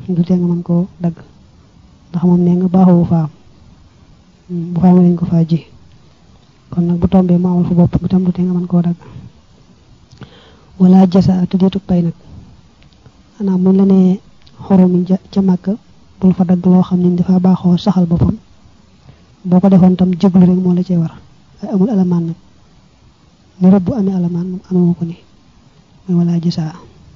du tee nga mën koo dagg ndax moom nee nga baaxoo faam bu faamee dañ ko faa ji kon nag bu tombee mu amal fa bopp itam du tee nga mën koo dagg wala jasa te deetu pay nag xanaa muñ la nee xoromi ca màkk bul fa dagg loo xam ne dafa baaxoo saxal boppam boo ko defoon tam jéglu rek moo la cee war ay amul alamaan nag ni rëbb bu amee alamaan moom amewu ko ni mooy wala jasa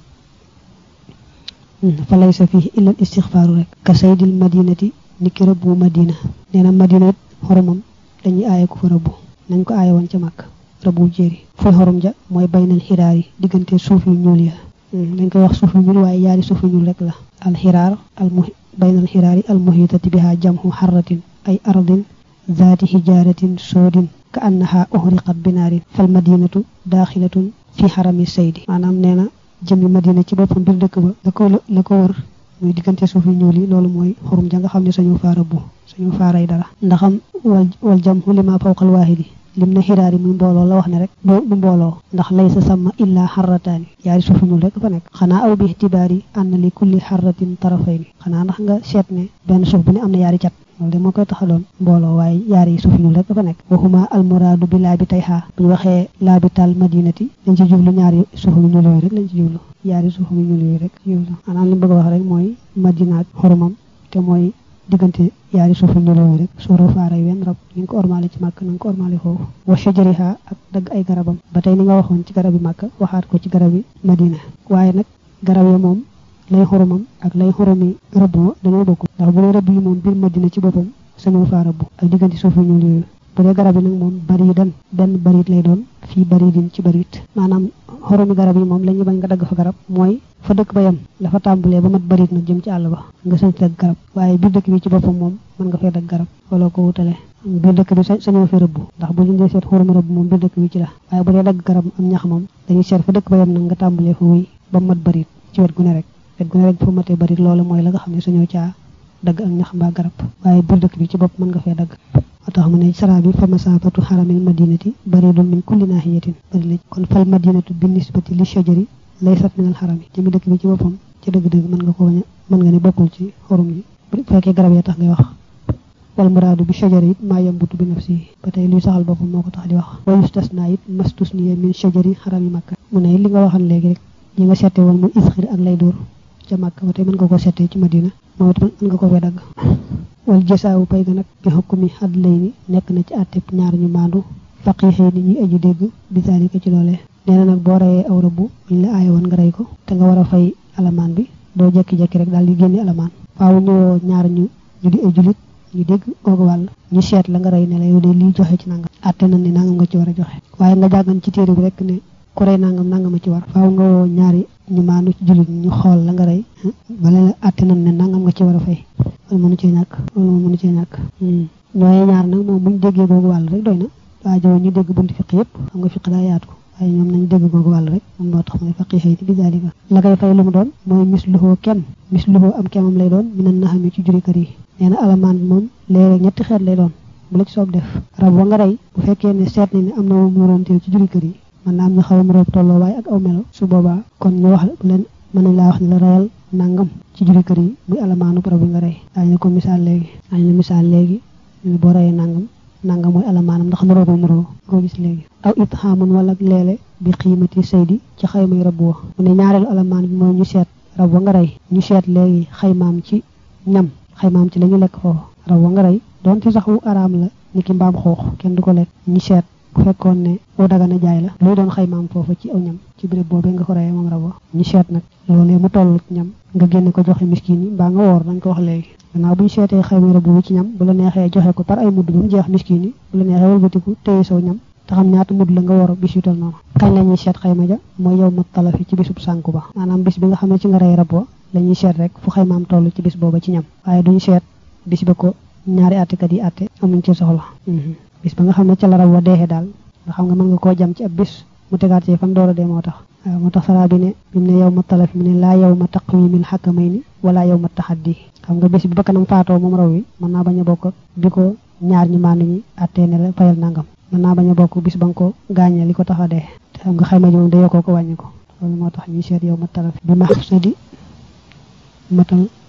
fa laysa fii illa al istixfaaru rek ka saydil madinati ni ki rëbbu madina nee na madina it xoromam dañuy aaye ko fa rëbbu nañ ko aaye woon ca màkk rëbbu jéeri fooy xorom ja mooy baynal xiraar yi diggante suuf yu ñuul ya dañ koy wax suuf yu ñuul waaye yaari suuf yu ñuul rek la alxiraar al mu baynal xiraar yi al muhitati biha jamhu xarratin ay ardin zaati hijaaratin soodin ka annaha uhriqat binaarin fal madinatu daaxilatun fi xarami saydi maanaam nee na jëmmi madina ci boppam biir dëkk ba la ko la ko wër muy diggante suuf yu ñuul yi loolu mooy xurum ja nga xam ne sañu faa rëbbu sañu faa rey dara ndaxam wal wal jamhu lima fawqal waahidi lim na xiraar yi muy mbooloo la wax ne rek du mbooloo ndax laysa sama illa xarrataani yaari suuf yu ñuul rek fa nekk xanaa aw bi ixtibaar yi ànn li kulli xarratin tarafayni xanaa ndax nga seet ne benn suuf bu ne am na yaari cat loolu de moo koy taxaloon mbooloo waaye yaari suuf yu ñuul rek fa nekk waxuma almuraadu bi laa bi tay xaa bu ñu waxee laa bi taal madinati dañ ci jublu ñaari suuf yu ñuul yooyu rek lañ ci jublu yaari suuf yu ñuul yooyu rek jublu maanaam li bëgg a wax rek mooy madina ak xoromam te mooy diggante yaari suuf yu ñuul yooyu rek suura faaray wenn rab ni nga ko ormaale ci màkk na nga ko ormaale foofu wa shajariha ak dagg ay garabam ba tey ni nga waxoon ci garab yi màkk waxaat ko ci garab yi madina waaye nag garab ya moom lay xoromam ak lay xoromi rëbb ma dañoo bokk ndax bu dee rëbb yi moom biir madina ci boppam sañoo faa rëbb ak diggante suuf yu ñuul yooyu bu dee garab yi nag moom bari dan benn barit lay doon fii bari din ci barit maanaam xoromi garab yi moom la ñu bañ nga dagg fa garab mooy fa dëkk ba yem la fa tàmbalee ba mat barit nag jëm ci àll ba nga sañ dagg garab waaye biir dëkk bi ci boppam moom mën nga fee dagg garab wala ko wutale biir dëkk bi sañoo fi rëbb ndax bu ñu dee seet xoromi rëbb moom biir dëkk bi ci la waaye bu dee dagg garab am ñax moom dañuy seet fa dëkk ba yem nag nga tàmbalee fa wuy ba mat barit ci wet gu ne rek wet gu ne rek fa matee barit loolu mooy la nga xam ne sañoo caa dagg ak ñax mbaa garab waaye biir dëkk bi ci bopp mën nga fee dagg moo tax mu ne sara bi fa masafatu xaramil madinati baridun min kulli nahiyatin bari la kon fal madinatu bi nisbati li shajari laysat min al xarami jëmi dëkk bi ci boppam ci dëgg-dëgg mën nga ko bañ mën nga ne bokkul ci xorum yi bu fekkee garab ya tax ngay wax wal muraadu bi shajari it maa yambutu bi nafsi ba tey luy saxal boppam moo ko tax di wax wa yustasna it mastusniya min shajari xarami makka mu ne li nga waxal léegi rek ñi nga seete woon mu isxir ak lay dóor ca makka ba tey mën nga ko seete ci madina moom it mën nga ko fee dagg wal jësaawu pay ga nag bi xukkumi xadd lay ni nekk na ci àtteb ñaar ñu maandu faqiixee ni ñuy aju dégg bisaalika ci loolee nee na nag boo reyee aw rëbb buñ la aaye woon nga rey ko te nga war a fay alamaan bi doo jekki-jekki rek daal di génne alamaan faaw ñëwoo ñaar ñu ñu di ay julit ñu dégg googu wàll ñu seet la nga rey ne la yow de lii joxe ci nangam àtte na ne nangam nga ci war a joxe waaye nga jàggan ci téere bi rek ne ku rey nangam nangam a ci war faaw nga woo ñaari ñu maandu ci julit ñu xool la nga rey bala la àtte na ne nangam nga ci war a fay loolu mënu cee ñàkk loolu moom mënu cee ñàkk ñooy ñaar nag moom buñ déggee googu wàll rek doy na waa jow ñu dégg bunti fiq yëpp xam nga fiq daa yaatu waaye ñoom nañ dégg googu wàll rek moom moo tax mooy faqi xëy bi zalika la koy fay lu mu doon mooy misluhoo kenn misluhoo am kemam lay doon minan na xami ci juri kër yi nee na alamaan bi moom léeg-léeg ñetti xeet lay doon bu la ci soob def rab wa nga rey bu fekkee ne seet ni ne am na moom muróomteel ci juri kër yi mën na am ñu xaw a muróom tolloo waaye ak aw melo su boobaa kon ñu wax bu leen mën nañ laa wax ne la reyal nangam ci juri kër yi muy alamaanu rab bi nga rey daañu ko misaal léegi daañu la misaal léegi ñu boo reyee nangam nangam mooy alamaanam ndax muroo ba muroo koo gis léegi aw it xaamun wala leele bi xiimati saydi ci xaymay rab wa mu ne ñaareelu alamaan bi mooy ñu seet rab wa nga rey ñu seet léegi xaymaam ci ñam xaymaam ci la ñu lekk foofu rab wa nga rey doonte sax wu araam la ni ki mbaam xoox kenn du ko lekk ñu seet bu fekkoon ne wu dagana jaay la luy doon xaymaam foofu ci aw ñam ci béréb boobee nga ko reyee moom rab wa ñu seet nag loolee mu toll ñam nga génne ko joxe miskin yi mbaa nga woor dañ ko wax léegi gannaaw bu ñu seetee xayma rëbb wi ci ñam bu la neexee joxe ko par ay mudd ba mu jeex miskin yi bu la neexee walbatiku téye saw ñam te xam ñaata mudd la nga war bis yu tal noonu kañ la ñuy seet xayma ja mooy yow ma talafi ci bisub sànku ba maanaam bis bi nga xam ne ci nga rey rab wa la ñuy seet rek fu xaymaam toll ci bis booba ci ñam waaye duñu seet bis ba ko ñaari attekat yi atte amuñ ci soxla bis ba nga xam ne ca la rab wa deexee daal nga xam nga mën nga koo jam ci ab bis mu tegaat ci fan door a dee moo tax waaw moo tax saraa bi ne bi mu ne yow ma talafi mu ne laa yow ma taqwimil xakkamay ni wala yow ma taxaddi xam nga bés bi bakkanam faatoo moom raw wi mën naa bañ a bokk bi ko ñaar ñi maanu ñi attee ne la fayal nangam mën naa bañ a bokk bis ba nga ko gaañee li ko tax a dee te xam nga xayma ji moom day yokkoo ko wàññi ko loolu moo tax ñuy seet yow ma talafi bi ma sa di matal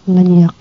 lañu yàq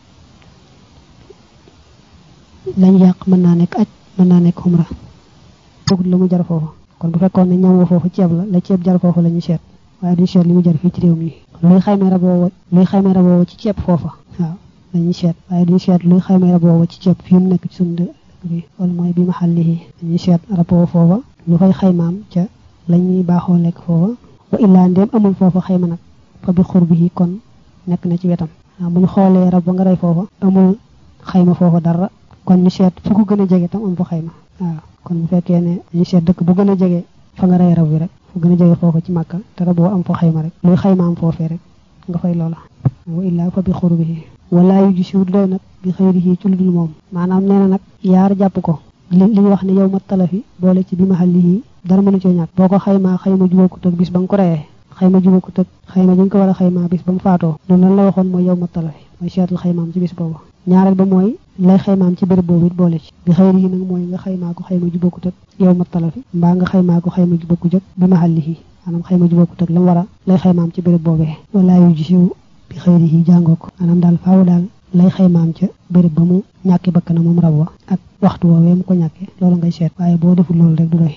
lañu yàq mën naa nekk aj mën naa nekk xumra foogul la mu jar foofu kon bu fekkoon ne ñam wa foofu ceeb la la ceeb jar foofu la ñu seet waaye duñ seet li mu jar fii ci réew mi luy xaymee rab woowa luy xaymee rab woowa ci ceeb foofa waaw dañuy seet waaye duñ seet luy xaymee rab woowa ci ceeb fii mu nekk ci suñu dëkk bi wala mooy bi ma xàlli yi dañuy seet rab woowa foofa lu fay xaymaam ca lañuy baaxoo lekk foofa wa illaa ndéem amul foofa xayma nag fa bi xur bi kon nekk na ci wetam waaw bu ñu xoolee rab ba nga rey foofa amul xayma foofa dara kon ñu seet fu ko gën a jege tam am fa xayma waaw kon bu fekkee ne ñu seet dëkk bu gën a jege fa nga rey rab bi rek fu gën a jege foofa ci màkka te rab boo am fa xayma rek luy xayma am foofee rek nga fay loola wa illaa fa bi xur bi wala yu ji siwut doy nag bi xëyri yi ci lu dul moom maanaam nee na nag yaar jàpp ko li li ñu wax ne yow ma talafi boole ci bi ma xal yi dara mënu cee ñàkk boo ko xaymaa xayma jubóokut ak bis ba nga ko reyee xayma jubóokut ak xayma dañ ko war a xaymaa bis ba mu faatoo loolu lan la waxoon mooy yow ma talafi mooy seetul xaymaam ci bis boobu ñaareel ba mooy lay xaymaam ci béréb boobu it boole ci bi xëyri yi nag mooy nga xaymaa ko xayma jubóokut ak yow ma talafi mbaa nga xaymaa ko xayma jubóokut ak bi ma xal yi maanaam xayma jubóokut ak la mu war a lay xaymaam ci béréb boobee wala yu ji siw bi xëyri yi jàngoo ko maanaam daal faaw daal lay xaymaam ca béréb ba mu ñàkki bakkana moom rab wa ak waxtu woowee mu ko ñàkkee loolu ngay seet waaye boo deful loolu rek du doy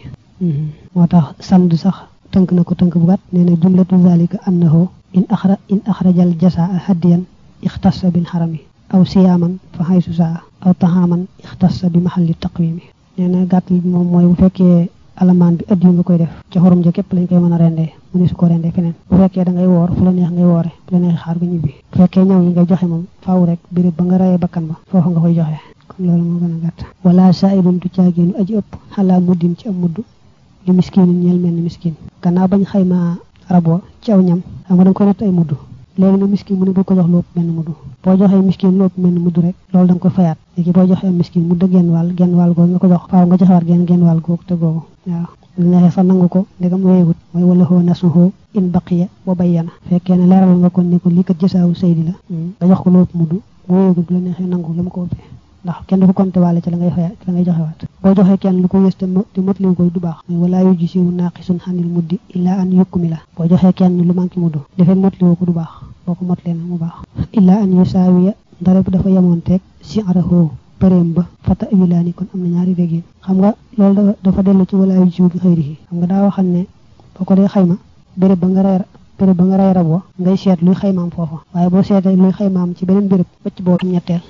moo tax samd sax tënk na ko tënk bu gàtt nee na jumlatu zalika annahu in axra in axrajal jasaa hadiyan ixtassa bin xarami aw siyaaman fa xaysu saa aw taxaaman ixtassa bi maxalli taqwimi nee na gàttal bi moom mooy bu fekkee alamaan bi ëdd yu nga koy def ca xorum ja képp lañ koy mën a rendee mu ne su ko rendee feneen bu fekkee da ngay woor fu la neex ngay woore bu la neex xaar ba ñibbi bu fekkee ñëw yi ngay joxe moom faaw rek béréb ba nga rayee bakkan ba foofu nga koy joxe kon loolu moo gën a gàtt wala saa'ilun du caagéenu aji ëpp xalaa muddin ci am mudd li miskinin ñeel mel ni miskin gannaaw bañ xayma rab wa ci aw ñam xam nga da nga koy natt ay mudd léegi nag miskin mu ne bu ko jox lu ëpp benn mudd boo joxee miskin lu ëpp benn mudd rek loolu da nga koy fayaat léegi boo joxee miskin mudd genn wàll genn wàll googu nga ko jox faaw nga joxewaat genn genn wàll googu te googu waaw lu neexee sax nangu ko ndegam wéyegut mooy wala xoo nasuhu in baqiya wa bayyana fekkee ne leeral nga kon ne ko lii kat jësaawu saydi la nga jox ko lu ëpp mudd bu wéyegut bu la neexee nangu la mu ko ëppee ndax kenn du ko compté waale ci la ngay faya ci la ngay joxewaat boo joxee kenn lu ko yës te te motliwu koy du baax mooy walaa yu gisiwu naaqisun xanil muddi illaa an yukkumi la boo joxee kenn lu manqué mudd defee motliwu ko du baax boo ko motlee na mu baax illaa an yusaawiya dara bu dafa yemoon teeg si araho përéem ba fata wilaani kon am na ñaari déggin xam nga loolu dafa dellu ci walaa yu gisiwu bi xëyri yi xam nga daa waxal ne boo ko dee xayma béréb ba nga reer béréb ba nga rey rab wa ngay seet luy xaymaam foofa waaye boo seetee luy xaymaam ci beneen béréb bëcc boo ñetteel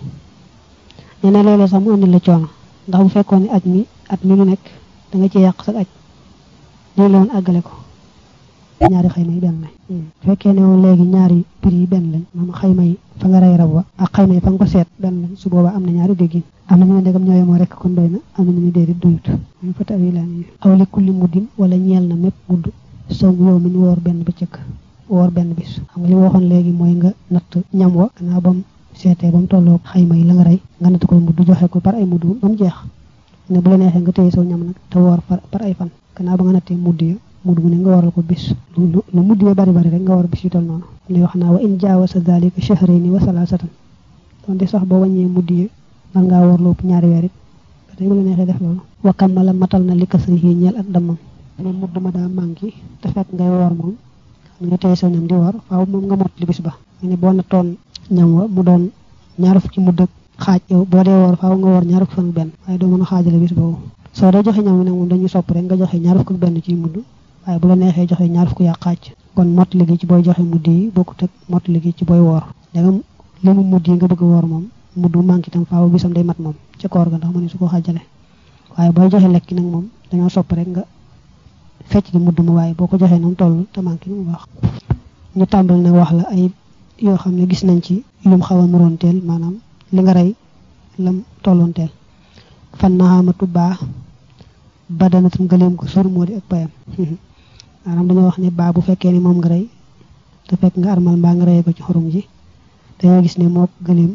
nee na léeg-léeg sax mu indi la coono ndax bu fekkoon ne aj mi at mi lu nekk da nga ci yàq sa aj lii la woon àggale ko ñaari xayma yi benn lañ bu fekkee ne woon léegi ñaari prix yi benn lañ maanaam xayma yi fa nga rey rab wa ak xayma yi fa nga ko seet benn lañ su boobaa am na ñaari déggin am na ñu ne ndegam ñooy moo rekk kon doy na am na ñu ne déedéet doyut ñu fa tawi laan yi aw li kulli muddin wala ñeel na mépp mudd sow yow mi ñu woor benn bëccëg woor benn bis xam nga li waxoon léegi mooy nga natt ñam wa gannaaw bam seetee ba mu tolloo xayma yi la nga rey nga natt koy mudd joxe ko par ay mudd ba mu jeex ne bu la neexee nga téye saw ñam nag te woor par ay fan gannaaw ba nga nattee mudd ya mudd mu ne nga waral ko bis lu mudd ya bari bari rek nga war bis yu toll noonu li wax naa wa in jaawasa dalika shahrayni wa salaasatan donte sax boo wàññee mudd ya man ngaa woor lu ëpp ñaari weer it ba tey bu la neexee def loolu wa kammala matal na li kasrihi ñeel ak dammam ne mudd ma daa manqué te fekk ngay woor moom nga téye saw ñam di woor faaw moom nga mot li bis ba ne boo nattoon ñam wa mu doon ñaar fukki mudd ak xaaj yow boo dee woor faaw nga woor ñaar fukki fan ak benn waaye doo mën a xaajale bis boobu soo dee joxe ñam wi nag moom dañuy sopp rek nga joxe ñaar fukki ak benn ci mudd waaye bu la neexee joxe ñaar fukki yaa xaaj kon mot liggéey ci booy joxe mudd yi bokkut ak mot liggéey ci booy woor danga li mu mudd yi nga bëgg woor moom mudd bu manqué itam faaw bisam day mat moom ci koor ga ndax mu ne su ko xaajale waaye booy joxe lekki nag moom dañoo sopp rek nga fecc di mudd mu waaye boo ko joxee noonu toll te manqué mu baax ñu tàmbali nag wax la ay yoo xam ne gis nañ ci lum xaw a muroon teel maanaam li nga rey lam tolloon teel fan naxaamatu baa badanatum gëleem ko sur moo di ak payam maanaam dañoo wax ne baa bu fekkee ni moom nga rey te fekk nga armal mbaa nga reyee ko ci xorum ji dañoo gis ne moo gëleem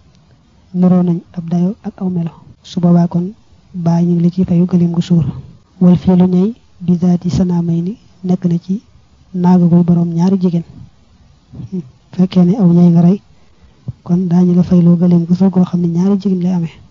nuroo nañ ab dayo ak aw melo su boobaa kon baa ñu ngi la ci fayu gëleem gu suur wal fii lu ñëy bisaati sanaamay ni nekk na ci naagagul boroom ñaari jigéen fekkee ne aw ñay nga rey kon daañu la fayloo gëleem gu suur goo xam ne ñaari jigéen lay amee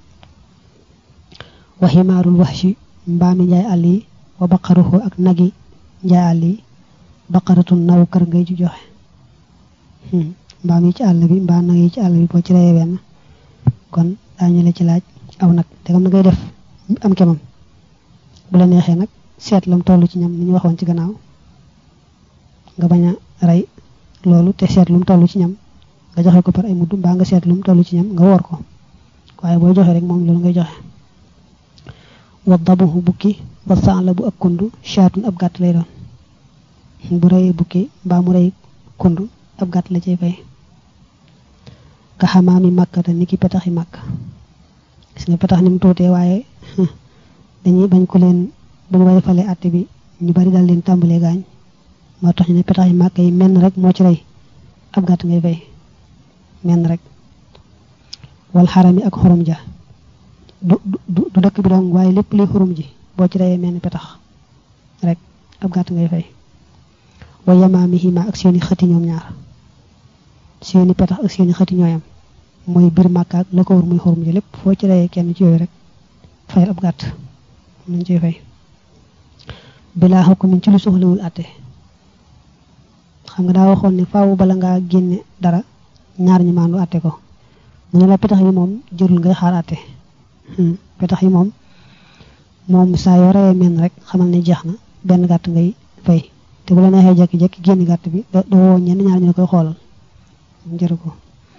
waximaarul wax ci mbaami njaay àll yi wa baqaruhu ak nagi njaay àll yi baqaratun naw kër ngay ci joxe mbaam yi ci àll bi mbaa nag yi ci àll bi boo ci reyee benn kon daañu la ci laaj aw nag te xam na ngay def am kemam bu la neexee nag seet lam toll ci ñam ni ñu waxoon ci gannaaw nga bañ a rey loolu te seet lum toll ci ñam nga joxe ko par ay mudd mbaa nga seet lum toll ci ñam nga woor ko waaye booy joxe rek moom loolu ngay joxe wa dabuhu bukki wa sa'la bu ak kundu shaatun ab gàtt lay doon bu reyee bukki mbaa mu rey kundu ab gàtt la cay fay ka xamaami màkkata ni ki petaxi màkk gis nga petax ni mu tuutee waaye dañuy bañ ko leen bu ñu falee àtte bi ñu bari daal leen tàmbalee gaañ moo tax ñu ne petax yi màkk yi menn rek moo ci rey ab gàtt ngay fay menn rek wal xaram yi ak xorom ja du du du dëkk bi dong waaye lépp li xorom ji boo ci reyee menn petax rek ab gàtt ngay fay wa yamaamihima ak seeni xëti ñoom ñaar seeni petax ak seeni xëti ñooyam mooy biir màkka ak la ko wër muy xorom ji lépp foo ci reyee kenn ci yooyu rek fayal ab gàtt nañ ciy fay bilaa xukumin ci lu soxlawul àtte xam nga daa waxoon ne faaw bala ngaa génne dara ñaar ñi maandu àtte ko mu ne la petax yi moom jërul ngay xaar àtte petax yi moom moom saa yoo reyee menn rek xamal ne jeex na benn gàtt ngay fay te bu la neexee jekki-jekki génn gàtt bi da doo woo ñenn ñaar ñu la koy xoolal jëru ko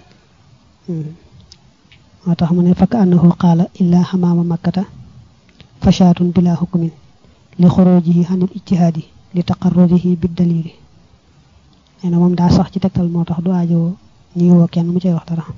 moo tax mu ne fakk annahu qaala illaa xamaama makkata fashaatun bila hukmin li xurujihi xanil ijtihaadi li taqarrudihi bi dalili nee na moom daa sax ci tegtal moo tax du aajowoo ñuy woo kenn mu cay wax dara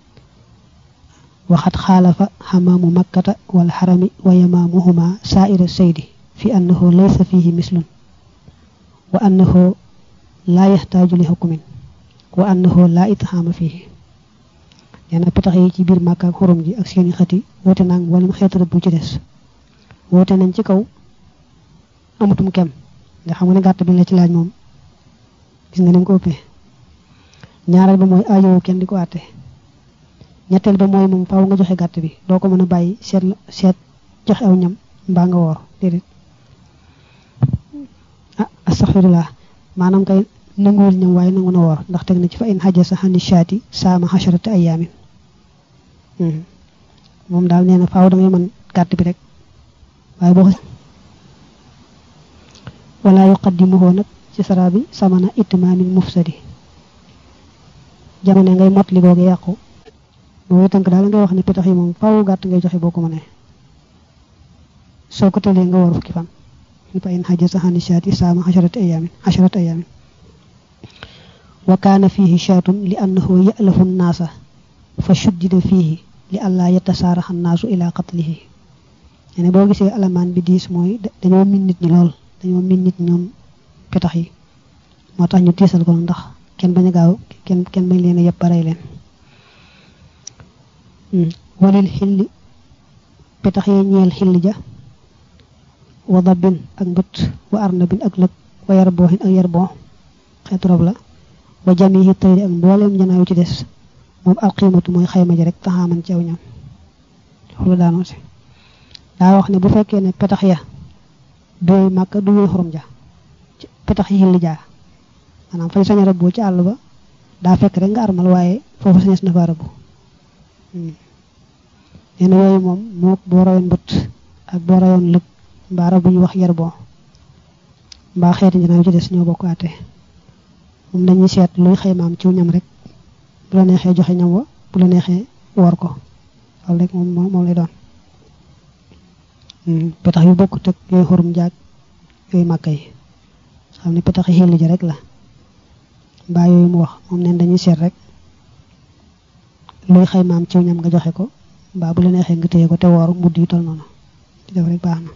waxat xaalafa xamaamu makkata wal xarami wa yamaamuhuma saaira saydi fi annahu laysa fihi mislun wa annahu laa yaxtaaju li hukmin wa annahu laa itxaama fihi nee na petax yi ci biir màkk ak xurum ji ak seeni xëti woote naag mboolem xeetu rëbb bu ci des woote nañ ci kaw amutum kem nga xam nga ne gàtt bi la ci laaj moom gis nga ni mu ko ëppee ñaareel ba mooy aajowoo kenn di ko àtte ñetteel ba mooy moom faaw nga joxe gàtt bi doo ko mën a bàyyi seet seet joxe aw ñam mbaa nga woor déedéet ah astaxfirullah maanaam kay nanguwul ñam waaye nangu na woor ndax teg na ci fa in xaja sa xani shaati saama xasharati ayaamin moom daal nee na faaw da ngay mën gàtt bi rek waaye boo wala yuqaddimuhu nag ci sara bi samana itmaamin mufsadi jamono ngay mot li googu yàqu boobu tënk daal ngay wax ne pitax yi moom faaw gàtt ngay joxe boo ko mënee soo ko tëlee nga war fukki fan ñu fa in xaja sa xani shaati saama xasharati ayaamin xasharati ayaamin wa kaana fiihi shaatun li annahu ya'lafu nnaasa fa shuddida fiihi li allaa yatasaaraxa nnaasu ila qatlihi ne boo gisee alamaan bi diis mooy dañoo min nit ñi lool dañoo min nit ñoom petax yi moo tax ñu tiisal ko ndax kenn bañ a gaaw kenn kenn bañ leen a yëpp barey leen walil xilli petax yi ñeel xill ja wa dabbin ak mbët wa arnabin ak lëg wa yarbooxin ak yarboo xeetu rob la wa jamihi tayri ak mbooleem janaaw ci des moom alqiimatu mooy xayma ji rek taxaaman ci aw ñam xulu daanoo si daa wax ne bu fekkee ne petax ya dooy màkk du ñuy xorom ja petax yi xilli jaa maanaam fañ sañ a rëbboo ci àll ba daa fekk rek nga armal waaye foofu sañes na fa rëbbu nee na yooyu moom moo boo rayoon mbët ak boo rayoon lëg mbaa rab bu ñuy wax yerboo mbaa xeeti janaaw ci des ñoo bokk àtte moom dañuy seet luy xaymaam ci ñam rek bu la neexee joxe ñam wa bu la neexee woor ko loolu rek moom moom lay doon petax yu bokk teg yooyu xurum jaag yooyu màkk yi xam ne petax yi xilli ji rek la mbaa yooyu mu wax moom neen dañuy seet rek luy xaymaam ci ñam nga joxe ko mbaa bu la neexee nga téye ko te woor mudd yi tol noonu di def rek baax na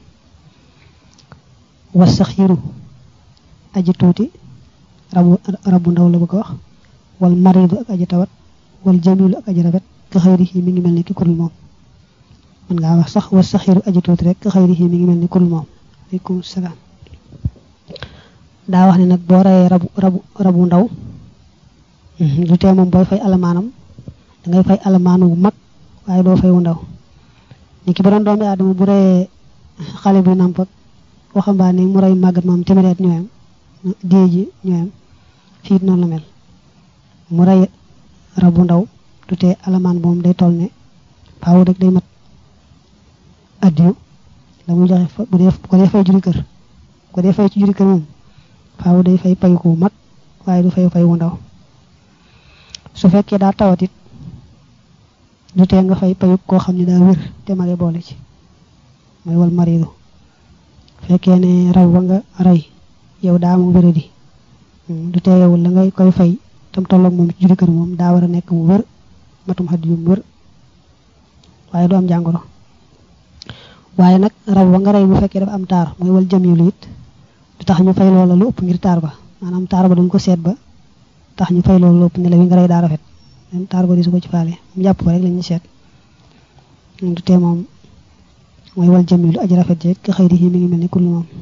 was sax yiru aji tuuti rabu rabu ndaw la bëgg a wax wal maridu ak aji tawat wal jamilu ak aji rafet ka xëyri yi mi ngi mel ni ki kurul moom mën ngaa wax sax was saxiru aji tuuti rek ka xëyri yi mi ngi mel ni kurul moom aleykum salaam daa wax ne nag boo reyee rabu rabu rabu ndaw du tee moom booy fay alamaanam dangay fay alamaanu bu mag waaye doo fay wu ndaw ni ki ba doon doomi aadama bu reyee xale bi namp ak waxambaane mu rey màggat moom téeméeri at ñooyam dee ji ñooyam fii noonu la mel mu rey rabu ndaw du tee alamaan moom day toll ne faaw rek day mat addiyu la muy joxe bu dee ko dee fay juri kër ko dee fay ci juri kër moom faaw day fay pay ku mag waaye du fay fay wu ndaw su fekkee daa tawatit du tee nga fay payu koo xam ne daa wér te mage boole ci mooy wal maridu fekkee ne raw ba nga rey yow daa mu wéradi du tee yow la ngay koy fay tam tolloog moom ci juri kër moom daa war a nekk mu wër matum xadd yu mu wër waaye du am jàngoro waaye nag raw ba nga rey bu fekkee dafa am taar mooy wal jamilu it du tax ñu fay loola lu ëpp ngir taar ba maanaam taar ba dañ ko seet ba tax ñu fay loolu lu ëpp ne la wi nga rey daa rafet même taar ba di su ko ci faale mu jàpp ko rek la ñuy seet du tee moom mooy wal jamilu aji rafet jeeg ka xëy di mi ngi mel ni kullu moom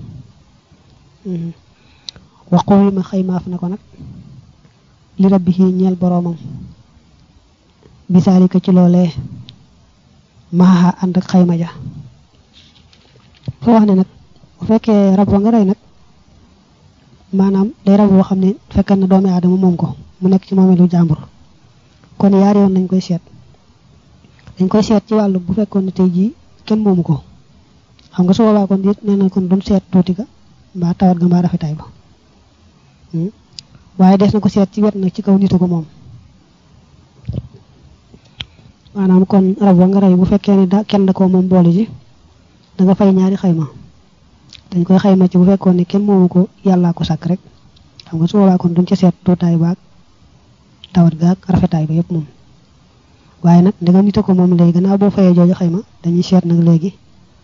waxu yi ma xëy maaf ne ko nag li rabbi yi ñeel boroomam bisaalika ci loolee maaxa ànd ak xayma ja foo wax ne nag bu fekkee rab wa nga rey nag maanaam day rab boo xam ne fekkan na doomi aadama moom ko mu nekk ci moomeelu jàmbur kon yaari yoon lañ koy seet dañ koy seet ci wàllu bu fekkoon ne tey jii kenn moomu ko xam nga su boobaa kon dit nee na kon duñ seet tuuti ga mbaa tawat ga mbaa rafetaay ba waaye des na ko seet ci wet nag ci kaw nitu ko moom maanaam kon rab wa nga rey bu fekkee ne da kenn da koo moom boole ji da nga fay ñaari xayma dañ koy xayma ci bu fekkoon ne kenn moomu ko yàllaa ko sàkk rek xam nga su boobaa kon duñ ci seet tuutaay baag tawat gaag rafetaay ba yëpp moom waaye nag da nga nite ko moom léegi gannaaw boo fayee jooju xayma dañuy seet nag léegi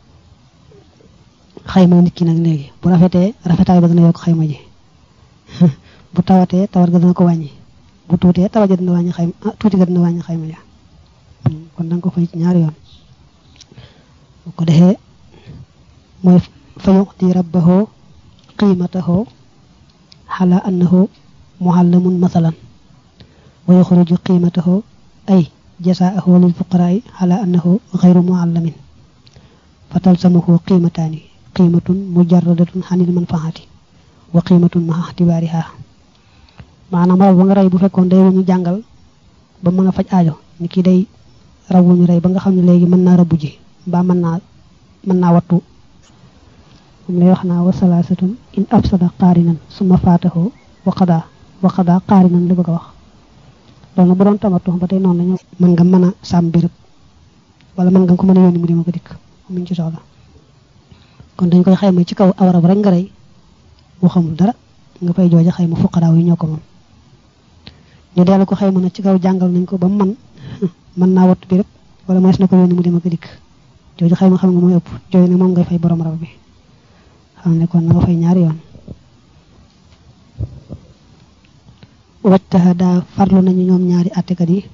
xayma nit ki nag léegi bu rafetee rafetaay ba dana yokk xayma ji bu tawatee tawat ga dana ko wàññi bu tuutee tawat ja dina wàññi xayma ah tuuti ga dina wàññi xayma ja kon da nga ko fay ci ñaari yoon bu ko defee mooy fa yuxti rabbahu qiimatahu xala annahu muhallamun masalan wa yuxriju qiimatahu ay jasaahu lil fuqaraai xala annahu xayru muhallamin fa talsamuhu qiimataani qiimatun mujarradatun xanil manfaati wa qiimatun ma ixtibaariha maanaam raw ba nga rey bu fekkoon day wuñu jàngal ba mën a faj aajo ni ki day raw wuñu rey ba nga xam ne léegi mën naa rabbu ji mbaa mën naa mën naa wattu moom lay wax naa wa salaasatun in afsada qaarinan summa faatahu wa qadaa wa qadaa qaarinan li bëgg a wax loolu bu doon tamatu ba tey noonu lañu mën nga mën a sàmm béréb wala mën nga ko mën a yónni mu dima ko dikk muñ ci soxla kon dañ koy xayma ci kaw awarab rek nga rey boo xamul dara nga fay jooja xayma fuqaraaw yi ñoo ko moom ñu dellu ko xayma nag ci kaw jàngal nañ ko ba man mën naa wattu béréb wala mënees na ko yónni mu dima ko dikk jooju xayma xam nga mooy ëpp jooju ne moom ngay fay borom rab bi xam ne kon na nga fay ñaari yoon wajtaha daa farlu nañu ñoom ñaari attekat yi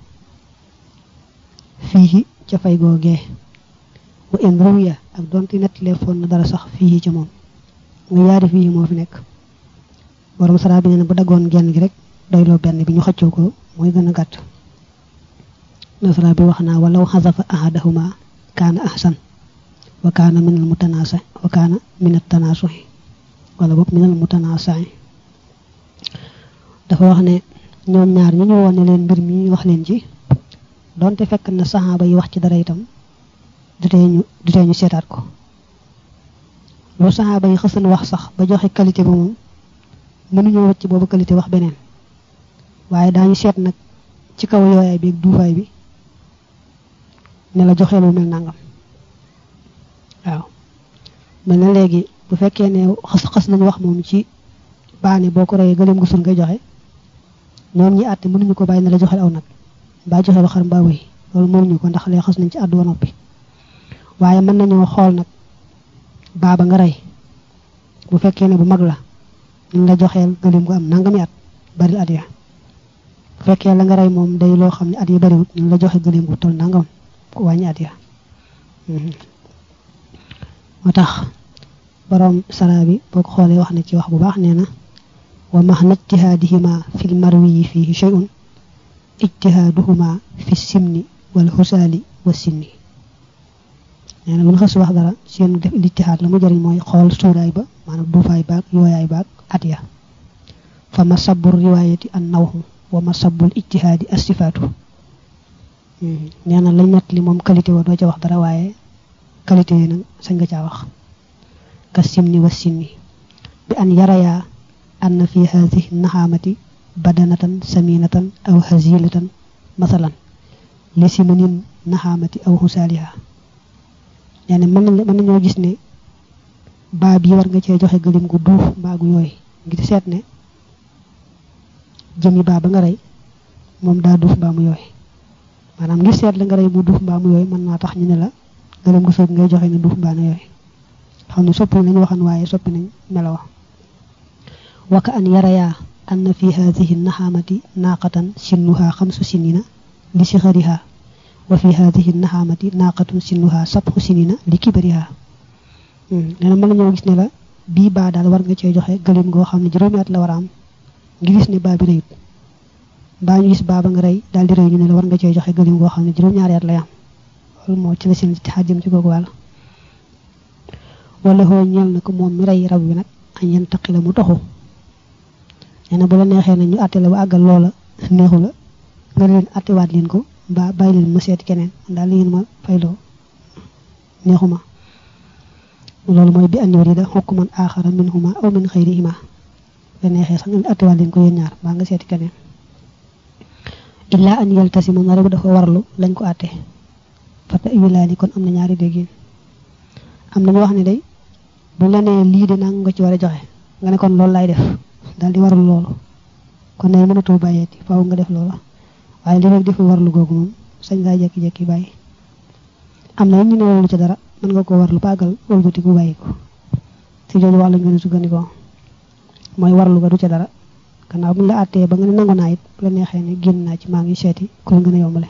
fii ca fay googee wa in ruwiya ak donte nettalee foon na dara sax fii ca moom nga yaari fii moo fi nekk borom saraa bi nee na bu daggoon genn gi rek doyloo benn bi ñu xëccoo ko mooy gën a gàtt nasara bi wax naa walaw xasafa ahadahuma kaana ahsan wa kaana min al mutanaasa wa kaana min al tanaasuhi wala boog min al mutanaasai dafa wax ne ñoom ñaar ñu ñu woon ne leen mbir mi wax leen ci donte fekk na saxaaba yi wax ci dara itam du tee ñu du tee ñu seetaat ko lu saxaaba yi xësan wax sax ba joxe qualité ba moom mënuñoo wacc boobu qualité wax beneen waaye daañu seet nag ci kaw yooyaay bi ak duufaay bi ne la joxee lu mel nangam waaw mel na léegi bu fekkee ne xas xas nañu wax moom ci baane boo ko reyee gëleem gu sun ngay joxe ñoom ñi àtte mënuñu ko bàyyi ne la joxeel aw nag mbaa joxe lu xar mbaa wéy loolu mënuñu ko ndax lee xas nañ ci àddu ba noppi waaye mën nañoo xool nag baaba nga rey bu fekkee ne bu mag la ñu la joxeel gëleem gu am nangami at bari at ya bu fekkee la nga rey moom day loo xam ne at yi bariwut ñu la joxe gëleem gu toll nangam ku wàññi at ya moo tax borom sara bi boo ko xoolee wax na ci wax bu baax nee na wa maxna ijtihaadihima fi lmarwiyi fihi shay'un ijtihaaduhuma fi simni wal xusaali wa sinni nee na bu ñu xas wax dara seen def ijtihaad la mu jëriñ mooy xool suuraay ba maanaam duufaay baag yooyaay baag at ya fa ma sabur riwaayati an nawxu wa masabul ijtihaadi astifaatu nee na lañ nett li moom qualité wa doo ca wax dara waaye qualité yi nag sañ nga caa wax ka simni wa sinni bi an yarayaa anna fi haadihi naxaamati badanatan saminatan aw hazilatan masalan li simanin naxaamati aw xusaaliha nee na mën nañ mën nañoo gis ne baa bi war nga cee joxe gëlim gu duuf mbaa gu yooy ngir seet ne jëmi baa ba nga rey moom daa duuf mbaa mu yooy maanaam ngir seet la nga rey mu duuf mbaa mu yooy mën naa tax ñu ne la gëlim gu soog ngay joxe ne duuf mbaa na yooy xam ne soppi nañu waxan waaye soppi nañ melawa waka an yarayaa anna fi hadihi naxaamati naaqatan sinnuha xamsu sinina li sixariha wa fi hadihi naxaamati naaqatun sinnuha sabxu sinina li kibariha nee na mën nañoo gis ne la bii baa daal war nga cee joxe gëlim goo xam ne juróomi at la war a am ngi gis ne baa bi rëyut mbaa ñu gis baa ba nga rey daal di rëy ñu ne la war nga cee joxe gëlim goo xam ne juróom-ñaari at lay am loolu moo ci la seen ci xaajam ci googu wàll wala xoo ñeel na ko moom mi rey rab wi nag añ yen taqi la mu toxu nee na bu la neexee na ñu àtte la ba àggal loola neexu la nga leen àttewaat leen ko mbaa bàyyi leen ma seeti keneen daal li ngeen ma fayloo neexuma loolu mooy bi an yurida hukman axara minhuma aw min xayrihima la neexee sax nga àttewaat leen ko yéen ñaar mbaa nga seeti keneen illaa an yaltasima na rek dafa warlu lañ ko àtte fata wilaani kon am na ñaari déggin am na ñu wax ne day bu la nee lii de nang nga ci war a joxe nga ne kon loolu laay def daal di warlu loolu kon ne mënatoo bàyyeeti faaw nga def loola waaye li rek defu warlu googu moom sañ ngaa jekki-jekki bàyyi am na ñu ne warlu ci dara mën nga ko warlu paagal wëlbati ku bàyyi ko si jooju wax lañ gën a sukkandikoo mooy warlu ga du ca dara gannaaw bu ñu la àttee ba nga ne nangu naa it bu la neexee ne génn naa ci maa ngi seeti ku la gën a yombale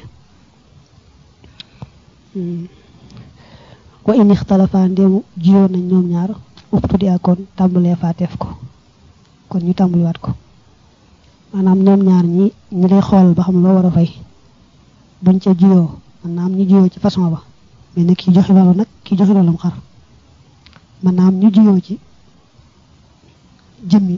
wa in ixtalafa ndéemu jiyoon nañ ñoom ñaar ubtu di akoon tàmbalee faateef ko kon ñu tàmbaliwaat ko maanaam ñoom ñaar ñi ñi lay xool ba xam loo war a fay buñ ca jiyoo maanaam ñu jiyoo ci façon ba mais nag kii joxe loolu nag kii joxe loolu am xar maanaam ñu jiyoo ci jëmmi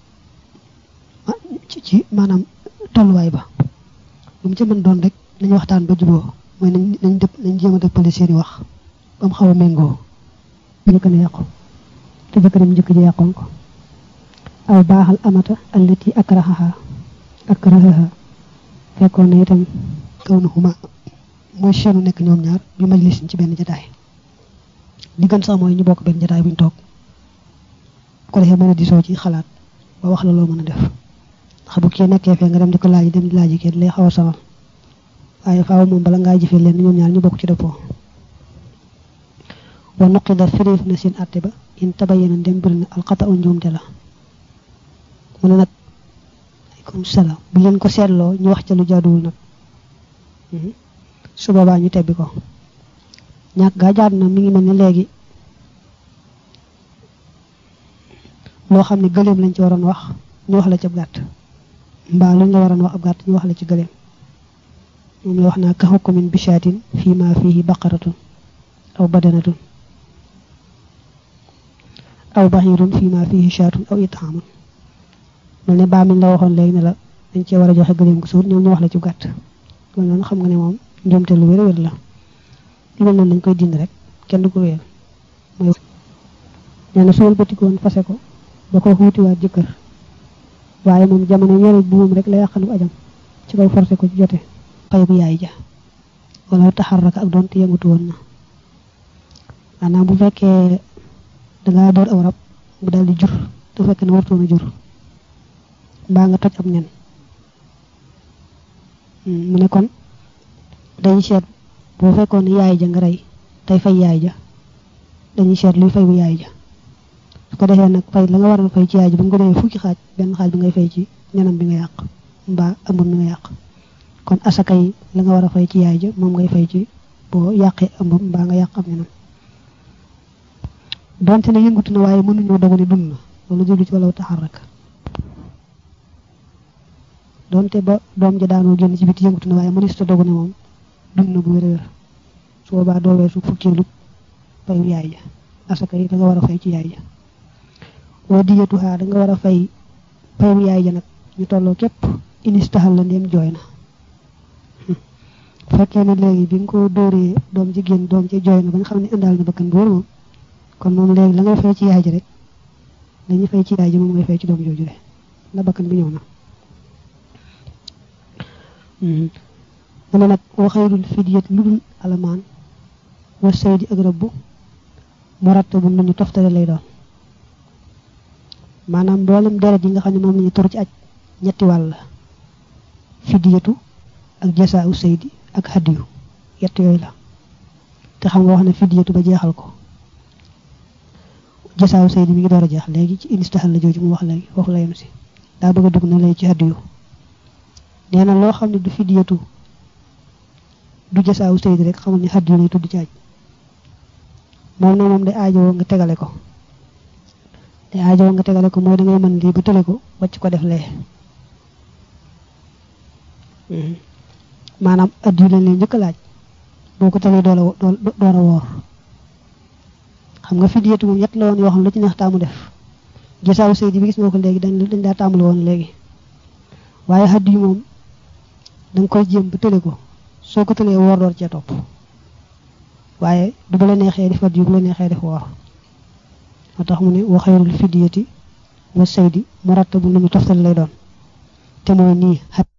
ci ci maanaam tolluwaay ba lu mu ca mën doon rek nañu waxtaan ba juboo mooy nañ nañ dëpp nañ jéem a dëppale seeni wax ba mu xaw a méngoo njëkk na yàqu te jëkkëram njëkk ji yàqoon ko aw baaxal amata allati akrahaha akrahaha fekkoon na itam kaw na xuma mooy seenu nekk ñoom ñaar bi majlis ci benn jataay li gën sax mooy ñu bokk benn jataay buñ toog ko defee mën a disoo ci xalaat ba wax la loo mën a def ndax bu kii nekkee fee nga dem di ko laaj dem di laaj kii lay xaw a sawal waaye faaw moom bala ngaa jëfee leen ñoom ñaar ñu bokk ci dëppoo wa nuqida firéef na seen àtte ba in tabayyana dem bëri na alxata u njuumte la mu ne nag aleykum salaam bu leen ko seetloo ñu wax ca lu jaaduwul nag su boobaa ñu tebbi ko ñàkk gaa jaadu na mi ngi mel ne léegi loo xam ne gëléem lañ ci waroon wax ñu wax la ci ab gàtt mbaa luñ la waroon wax ab gàtt ñu wax la ci gëléem moom la wax naa ka hukmin bishaatin fii ma fihi baqaratun aw badanatun aw baxirun fii ma fihi shaatun aw itaamun mel ne baa miñ la waxoon léegi ne la dañ cee war a joxe gëléem gu suur ñoom ñu wax la ci gàtt loolu noonu xam nga ne moom njuumte lu wér wér la li mel noonu dañ koy dind rek kenn du ko wéer mooy nee na su wëlbatikoon fase ko ba ko xuutiwaat jëkkër waaye moom jamono yore bu moom rek la yàqalu ajam ci kaw forcé ko ci jote xëy bu yaay ja wala taxarraka ak doon te yëngatu woon na maanaam bu fekkee dangaa door aw rab bu daal di jur te fekk ne wartoon a jur mbaa nga toj ab nen mu ne kon dañuy seet boo fekkoon ne yaay ja nga rey tey fay yaay ja dañuy seet luy fay bu yaay ja su ko defee nag fay la nga waroon fay ci yaay ji bu nga ko defee fukki xaaj benn xaaj bi ngay fay ci nenam bi nga yàq mbaa ëmbam bi nga yàq kon asaka yi la nga war a fay ci yaay ja moom ngay fay ci boo yàqee ëmbam mbaa nga yàq am nenam donte ne yëngatu na waaye mënuñoo dogu ne dund na loolu jublu ci wala taxarrak donte ba doom ja daanoo génn ci biti yëngatu na waaye mënees ta dogu ne moom dund na bu wér wér su boobaa doo weesu fukkeelu fayu yaay ja asaka yi da nga war a fay ci yaay ja wa diyatuha da nga war a fay fayu yaay ja nag ñu tolloo képp inistahal la ndéem jooy na fekkee ne léegi bi nga ko dóoree doom ji génn doom ci jooy na ba nga xam ne indaal na bakkan bu wóor moom kon moom léegi la ngay fay ci yaay ji rek la ñuy fay ci yaay ji moom ngay fay ci doom jooju de la bakkan bi ñëw na mu ne nag wa xayrul fidiyat lu dul alamaan wa saydi ak rëbb mu ratta bu nañu toftale lay doon maanaam mboolem deret yi nga xam ne moom la ñu tor ci aj ñetti wàll la fidiyatu ak jasaa u saydi ak hadiyu yett yooyu la te xam nga wax ne fidiyatu ba jeexal ko jasaa u saydi mi ngi door a jeex léegi ci inistahal la jooju mu wax léegi foofu la yem si daa bëgg a dugg na lay ci hadiyu nee na loo xam ne du fidiyatu du jasaa u saydi rek xamul ni hadiyu lay tudd ci aj moom na moom day aajowoo nga tegale ko te aajowoo nga tegale ko mooy da ngay mën lii ba tële ko wàcc ko def lee maanaam addiyu lañ leen njëkk laaj boo ko tëlee door a door a woor xam nga fidiyatu moom ñett la woon yoo xam lu ci neex taamu def gisaaw sëy bi gis nga ko léegi dañ dañ daa tàmbali woon léegi waaye addiyu moom da nga koy jéem ba tële ko soo ko tëlee woor door cee topp waaye du bu la neexee def addiyu bu la neexee def woor moo tax mu ne wa xayrul fidiyati wa saydi murattabu lu ñu toftal lay doon te mooy nii